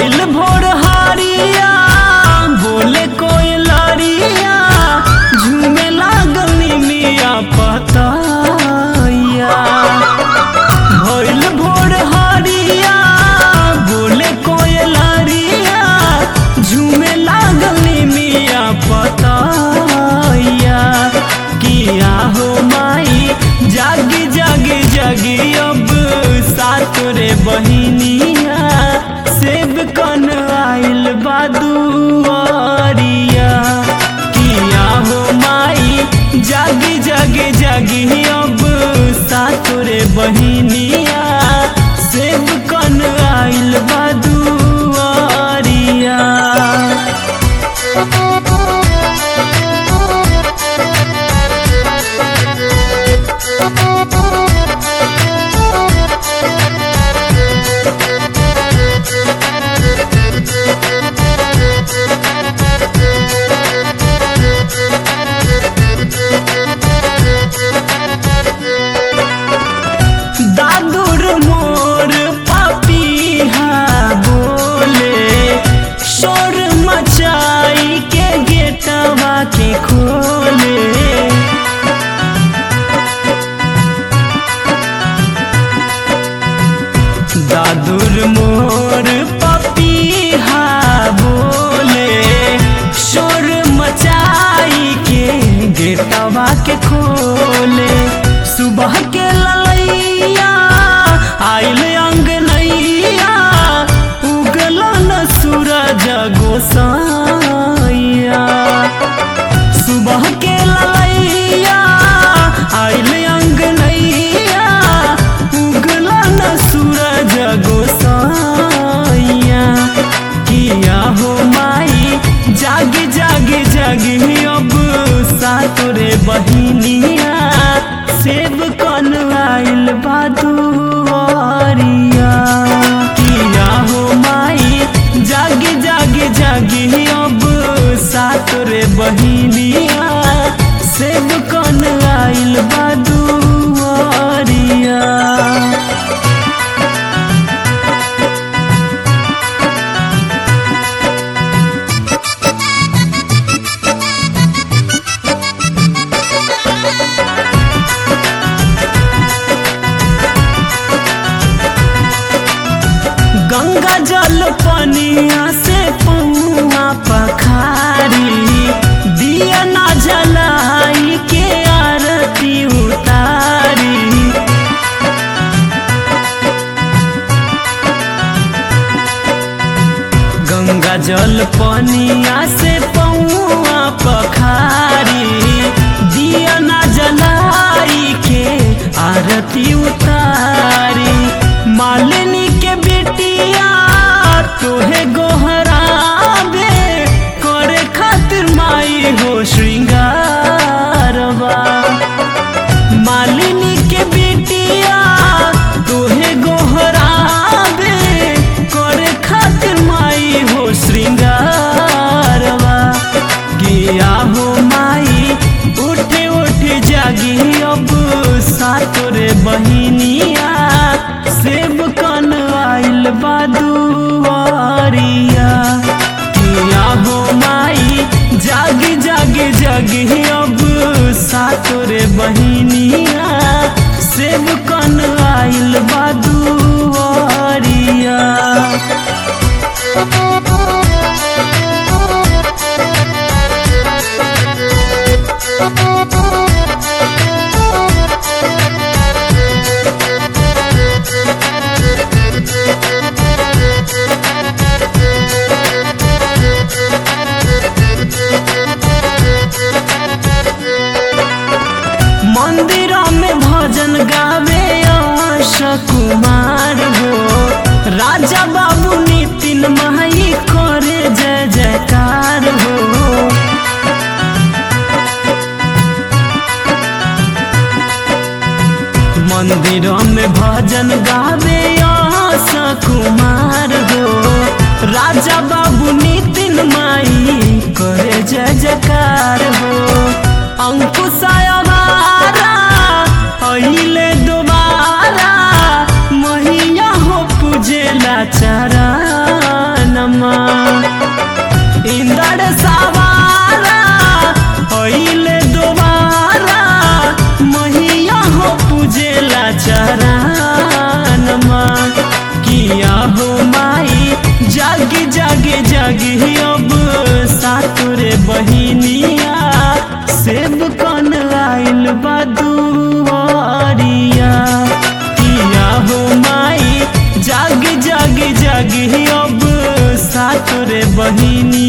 भइल भोर हारिया बोले कोई लरिया झूमे लागल मिया पतैया भइल भोर हारिया बोले कोई लरिया झूमे लागल मिया पतैया किया हो माई जागी जागी जागी अब सात रे बहिनिया सेब कन आइल बादुआरिया किया हो माई जागी जागी जागी अब सात रे बहिनिया सेब कन आइल बादुआरिया दादुर मोर पापीहा बोले शोर मचाई के गेटवा के खोले दादुर मोर पपीहा बोले शोर मचाई के गेटवा के खोले सुबह के ललैया आइल अंगनैया उगल न सूरज गोसाइया सुबह के ललैया आइल अंगनैया उगला न सूरज गोसाइया किया हो माई जागी जागी जागी अब सातोरे बहिनिया सेब कन आइल बादुआरिया किया हो माई जागी जागी जागी अब सातोरे बहिनिया सेब कन आइल बादुआरिया गंगा जल पनिया से पौआ पखारी दिया ना जलाई के आरती उतारी गंगा जल पनिया से पौआ पखारी दिया ना जलाई के आरती उतारी मालिनी के बेटिया तोहे गोहराबे करे खातिर माई हो श्रृंगारवा मालिनी के बेटिया तोहे गोहराबे करे खातिर माई हो श्रृंगारवा किया हो माई उठे उठे जागी अब सातोरे बहिनिया सेब कन आइल बादुआरिया किया हो माई जागी जागी जागी अब सातोरे बहिनिया सेब कन आइल बादुआरिया मंदिर में भजन गावे आश कुमार हो राजा बाबू नितिन माई करे जय जयकार हो मंदिर में भजन गावे आश कुमार हो राजा बाबू नितिन माई करे जय जयकार हो अंकुश हमारा अइले दोबारा मैया हो पूजेला चरण जागी अब सातुरे बहिनिया सेब कन आइल बदुआरिया किया हो माई जागी जागी जागी अब सातुरे बहिनी